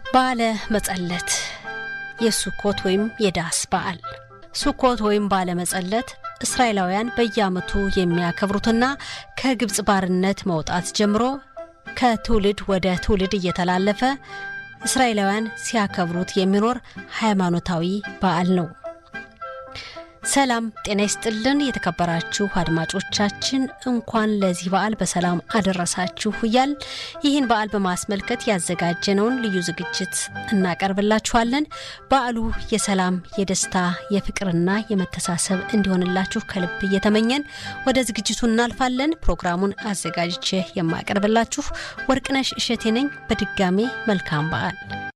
በዓለ መጸለት የሱኮት ወይም የዳስ በዓል ሱኮት ወይም በዓለ መጸለት እስራኤላውያን በየዓመቱ የሚያከብሩትና ከግብፅ ባርነት መውጣት ጀምሮ ከትውልድ ወደ ትውልድ እየተላለፈ እስራኤላውያን ሲያከብሩት የሚኖር ሃይማኖታዊ በዓል ነው። ሰላም ጤና ይስጥልን። የተከበራችሁ አድማጮቻችን እንኳን ለዚህ በዓል በሰላም አደረሳችሁ እያል ይህን በዓል በማስመልከት ያዘጋጀነውን ልዩ ዝግጅት እናቀርብላችኋለን። በዓሉ የሰላም፣ የደስታ፣ የፍቅርና የመተሳሰብ እንዲሆንላችሁ ከልብ እየተመኘን ወደ ዝግጅቱ እናልፋለን። ፕሮግራሙን አዘጋጅቼ የማቀርብላችሁ ወርቅነሽ እሸቴ ነኝ። በድጋሜ መልካም በዓል